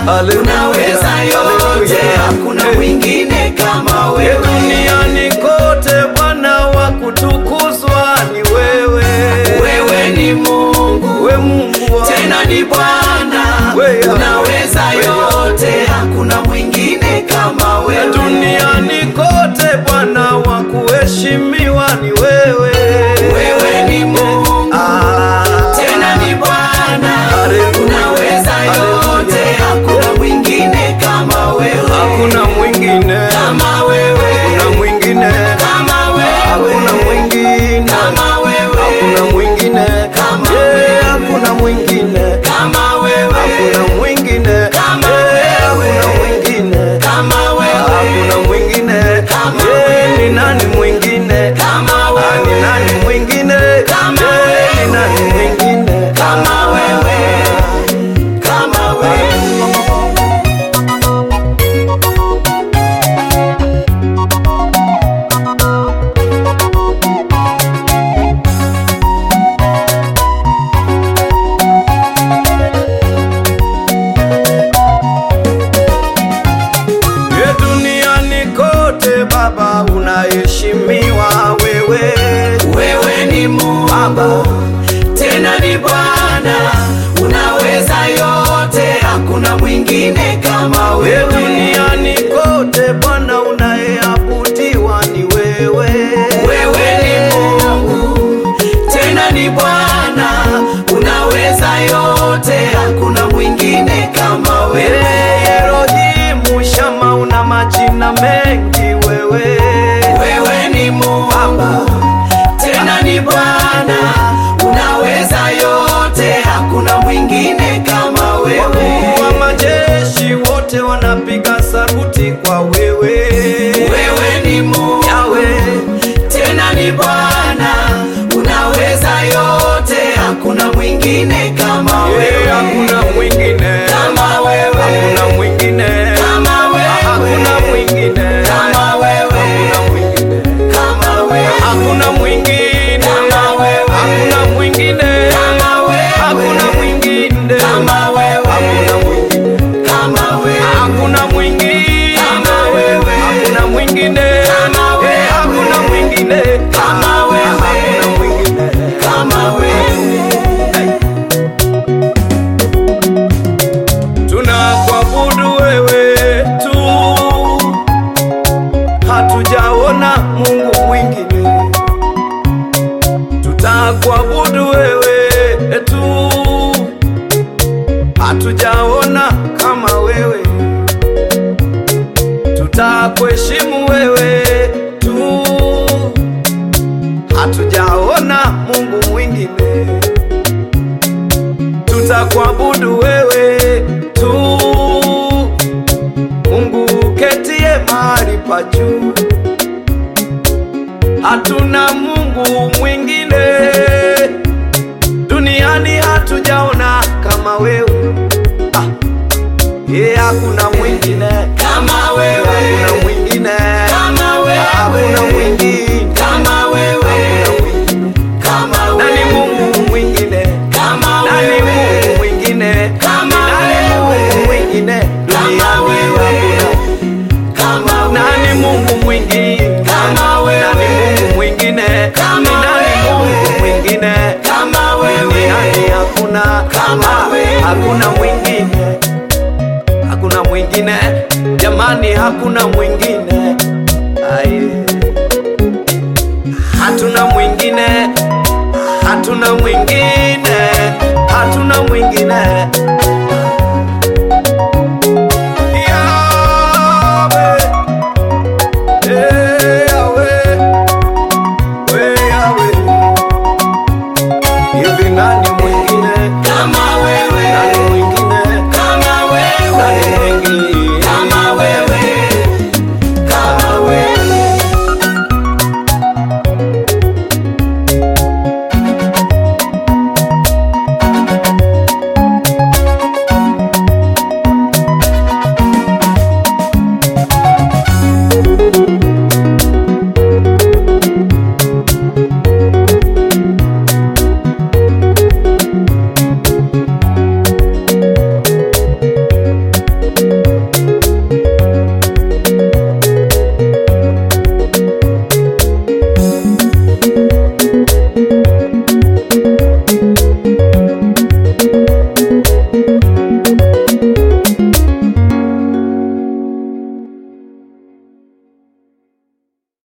Haleluya. unaweza yote, Haleluya. hakuna Eh. mwingine kama E wewe. duniani kote Bwana wa kutukuzwa ni wewe. Wewe ni Mungu we Mungu wa tena ni Bwana, Wewe. unaweza Wewe. yote, hakuna mwingine kama E wewe. duniani kote Bwana wa kuheshimiwa ni wewe. Wewe ni Mungu Ah. tena ni Bwana, Haleluya. unaweza yote, Haleluya. hakuna mwingine kama wewe, Hakuna mwingine, kama wewe, hakuna mwingine, kama hakuna wewe, mwingine, kama wewe, hakuna mwingine, Kama Yeah, wewe. hakuna mwingine, kama wewe, hakuna mwingine, Kama Yeah, wewe. hakuna mwingine, kama hakuna wewe, mwingine, Kama Yeah, wewe. ni nani mwingine? kama Ah, ni wewe, nani mwingine? Kama Yeah, ni wewe. nani mwingine? kama wewe, kama wewe. Ye duniani kote Baba unaheshimiwa wewe. Wewe ni Mungu tena ni Bwana, unaweza yote, hakuna mwingine kama Ye wewe. duniani kote Bwana unayeabudiwa ni wewe. Wewe ni Mungu tena ni Bwana, unaweza yote, hakuna mwingine kama wewe. Ye Elohimu Shama una majina mengi wewe. Wewe ni Mungu tena ni Bwana, unaweza yote, hakuna mwingine kama wewe. Wakuu wa majeshi wote wanapiga saruti kwa wewe. Wewe ni Mungu Yawe, tena ni Bwana, unaweza yote, hakuna mwingine kama ye wewe. hakuna mwingine. Kama wewe. Hakuna mwingine. Kama wewe. Hakuna mwingine. Kama wewe. Hakuna mwingine. Kama wewe. Hakuna mwingine. Kama wewe. Hakuna mwingine. Kama wewe. Hakuna mwingine. Kama wewe. Hakuna mwingine. Kama wewe. Hakuna mwingine. Kama wewe. Hakuna mwingine. Kama wewe. Eh, Hakuna mwingine. Kama wewe. Hakuna mwingine. Kama wewe. Tunakuabudu wewe tu, hatujaona Mungu mwingine. Tutakuabudu wewe tu, hatujaona kama wewe. Tutakuheshimu wewe tu, hatujaona Mungu mwingine tutakuabudu wewe tu, Mungu ketie mahali pa juu. Hatuna Mungu mwingine duniani, hatujaona kama wewe. Ah, ye hakuna mwingine, Kama wewe. hakuna mwingine, Kama wewe. hakuna mwingine, Kama wewe. hakuna mwingine. Kama Nani wewe. Mungu mwingine? Kama Nani wewe. Mungu mwingine? Kama Nani wewe. Mungu mwingine? Kama Duniani wewe. hakuna. Kama wewe. Nani Mungu mwingine? Kama wewe. Nani Mungu mwingine? Kama Ni nani wewe. Mungu mwingine? Kama wewe. Duniani hakuna. Kama Ah, wewe. Hakuna mwingine. Hakuna mwingine. Jamani hakuna mwingine.